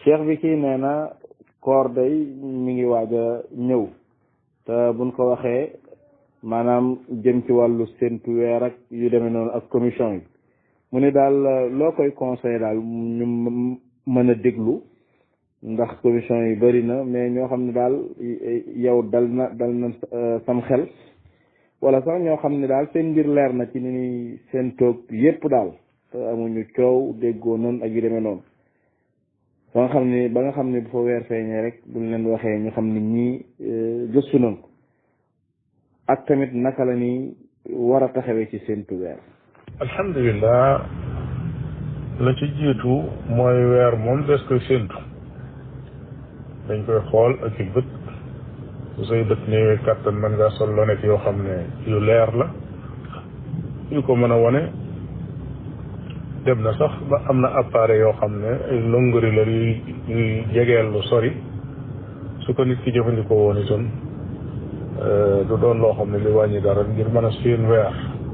cheikh bi kii nee na koor day mi ngi waaj a ñëw te buñ ko waxee maanaam jëm ci wàllu séntu weer ak yu demee noonu ak commission yi mu ne daal loo koy conseillé daal ñu mën a déglu ndax commission yi bëri na mais ñoo xam ne daal yow dal na dal na sam xel wala sax ñoo xam ne daal seen mbir leer na ci ni ñuy seen toog yépp daal te amuñu coow déggoo noonu ak yu demee noonu ba nga xam ne ba nga xam ne bu fa weer feeñee rek buñ leen waxee ñu xam ne ñii gëstu nañ ko ak tamit naka la ni war a taxawee ci seentu weer alhamdulilah la ci jiitu mooy weer moom des koy séentu dañ koy xool ak i bët su say bët néewee kàttan mën ngaa sol lonet yoo xam ne yu leer la yu ko mën a wone dem na sax ba am na appareil yoo xam ne ay longori la yuy yuy jegeel lu sori su ko nit ki jëfandikoo woon itam du doon loo xam ne li wàññi dara ngir mën a séen weer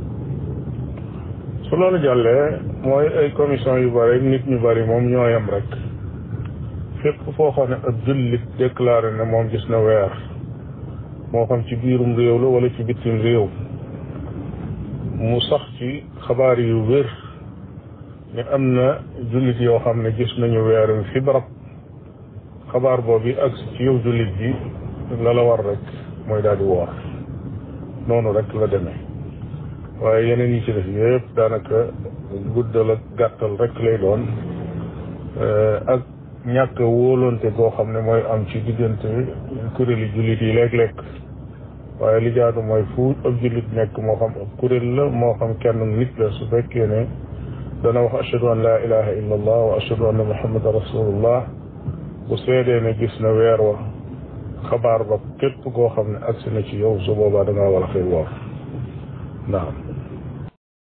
su loolu jàllee mooy ay commission yu bari nit ñu bari moom ñoo yem rek fépp foo xam ne ab jullit déclaré ne moom gis na weer moo xam ci biirum réew la wala ci bitim réew mu sax ci xabaar yu wér ne am na jullit yoo xam ne gis nañu weer wi fi barab xabaar boobu ak ci yow jullit bi la la war rek mooy daal di woor noonu rek la demee waaye yeneen yi ci def yëpp daanaka guddal ak gàttal rek lay doon ak ñàkk wóolonte goo xam ne mooy am ci diggante kuréeli jullit yi léeg-léeg waaye li jaadu mooy fu ab jullit nekk moo xam ab kuréel la moo xam kenn nit la su fekkee ne dana wax ashhadu an laa ilaha illa allah wa ashhadu anna muhammadan rasulullah bu seedee ne gis na weer wa xabaar ba képp koo xam ne agsi na ci yow su boobaa da ngaa war a xëy woor naam